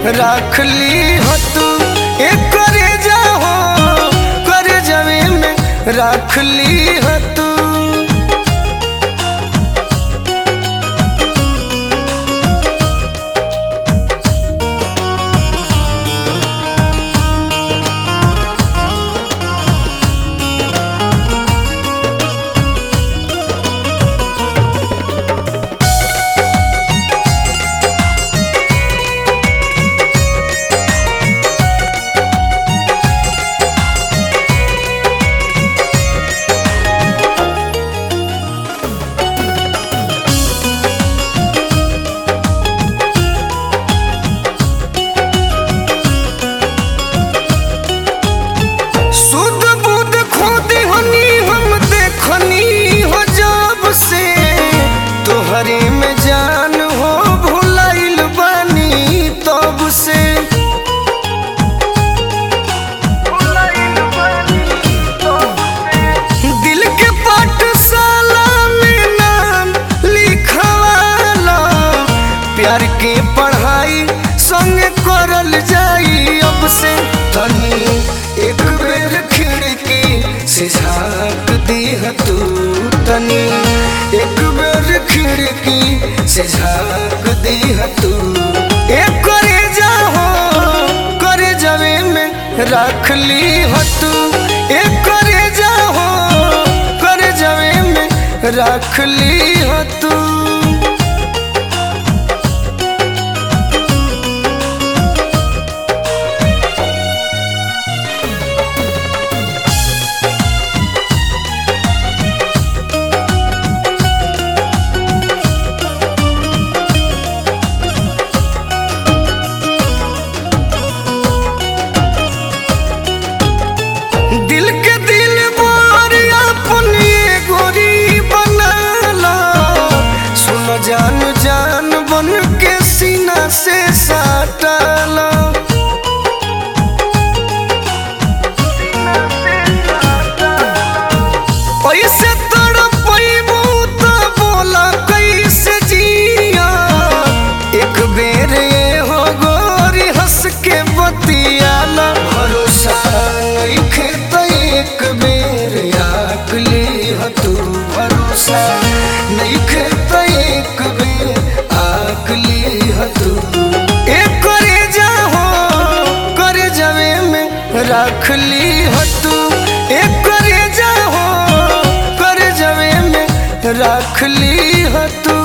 राख ली हो तू एक करे जाओ करे जवे में राख ली हो तू सुध बुध खोदी हनी हम देखनी हो जब से तोहरे में जान हो भुलाइल बानी तब से दिल के पाठशाला में नाम लिखवाला प्यार के पढ़ाई संग करल जाई अब से तनी एक बेर खिड़की से झाँक दीह तू तनी एक बेर खिड़की से झाँक दीह तू एक करे जाओ करे जवे में रख ली हो तू एक करे जाओ करे जवे में रख ली हो तू दिल के दिल बार अपनी गोरी बनाला सुन जान जान बन के सीना से साटला पैसे तड़पैबू त बोला कैसे जिया एक बेर ये हो गोरी हंस के बतियाला भरोसा नइखे त एक बेर आकली ह तू भरोसा नइखे त एक बेर आकली ह तू एक करे जाओ करे जवे में रख ली ह तू एक करे जाओ करे जवे में रख ली ह तू